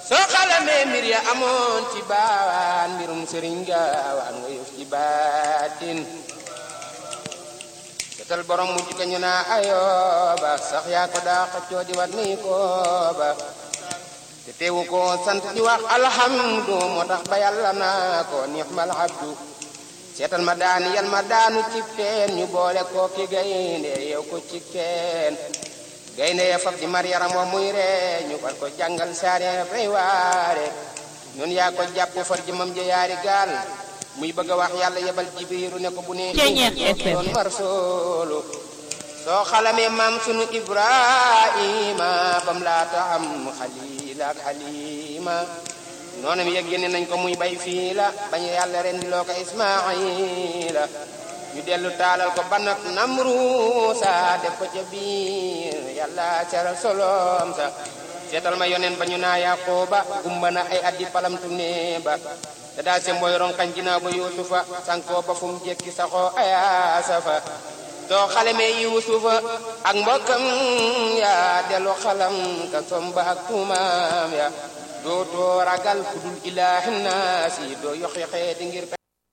soo xalamee mbir ya amoon ci baawaan mbirum sëriñ gaawaan nga yëf ci baatin setal borom mujj ko ñu naa ayooba sax yaa ko daa xëccoo di wat ni kooba te teewu ko sant di wax alhamdu moo tax ba yàlla naa ko nixmal abdu seetal ma daani yal ma daanu ci teen ñu boole ko ki gaynde yow ko ci teen gaynde ya fab di mar yaram wa muy ree ñu far ko jàngal saare fay waare ñun yaa ko jàpp far jëmam ja yaari gaal muy bëgg a wax yàlla yebal jibriiru ne ko bu ne doon mar soolu soo xalamee maam sunu ibrahima bam laata am xalil ak xalima noonam yëg génne nañ ko muy bay fii la bañ yàlla rendi loo ko ismaila ñu dellu taalal ko banak namruusa def ko ca biir yàlla seral solom sa seetal ma yonen ba ñu naa yaqooba gumba na ay addi palamtu ne ba te daa se mboy ronkañ ginnaaw ba yuusufa sankoo ba fu mu jekki saxoo ayaasa fa soo xalamee yuusufa ak mbokkam ya dellu xalam ka somba ak tuumaam ya dootoo ragal kudul ilaahi naasi doo yoxi xeeti ngir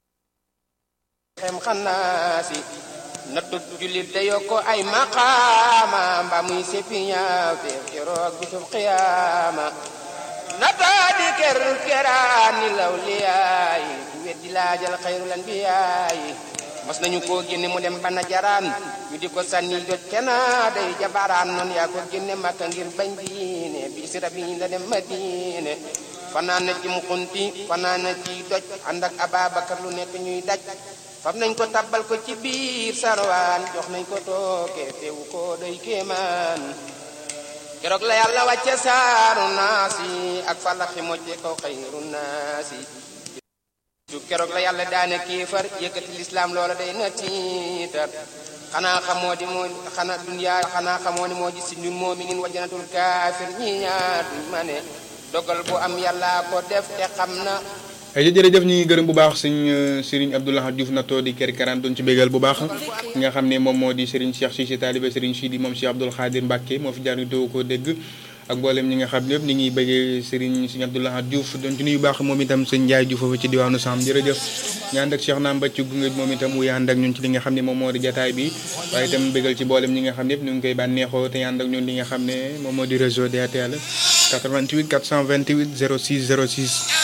xem xannaasi nattu jullit da yokko ay maqaama mba muy seppi ñaaw te keroog bisub xiyaama nataa di ker keraani law liyaayi ku weddi laajal xayrul anbiyaayi mos nañu koo génne mu dem bana jaraan ñu di ko sànni jot kena day jabaraan noonu yaa ko génne makka ngir bañ diine bi si rabi la dem madine fanaan na ci mu xunti fanaan na ci doj ànd ak ababakar lu nekk ñuy daj fam nañ ko tabbal ko ci biir sarwaan jox nañ ko tooke teewu ko doy kéemaan keroog la yàlla wàcce saaru naasi ak falaxi mojje ko xayru naasi su keroog la yàlla daane kéefar yëkkati lislaam loola day na tiitar xanaa xamoo di moo xanaa dunyaa xanaa xamoo ni moo ji si ñun moominin wajanatul kaafir ñi ñaar duñ ma ne dogal bu am yàlla ko def te xam na ay jërëjëf ñu ngi gërëm bu baax sëñ Serigne Abdoulaye Diouf na too di kër karaan doon ci bégal bu baax nga xam ne moom moo di Serigne Cheikh Cissé taalibe Serigne Sidi moom Cheikh Abdoul Khadir Mbacke moo fi jaar ñu doo ko dégg ak mboolem ñi nga xam ne yëpp ni ngi bëggee Serigne Serigne Abdoulaye Diouf doon ci nuyu baax moom itam sëñ Ndiaye Diouf foofu ci diwaanu Sam jërëjëf ñu ànd ak Cheikh Naam Bacc gunge moom itam wuy ànd ak ñun ci li nga xam ne moom moo di jataay bi waaye itam bégal ci mboolem ñi nga xam ne yëpp ñu ngi koy bànneexoo te ànd ak ñun li nga xam ne moom moo di réseau DATL 88 428 06 06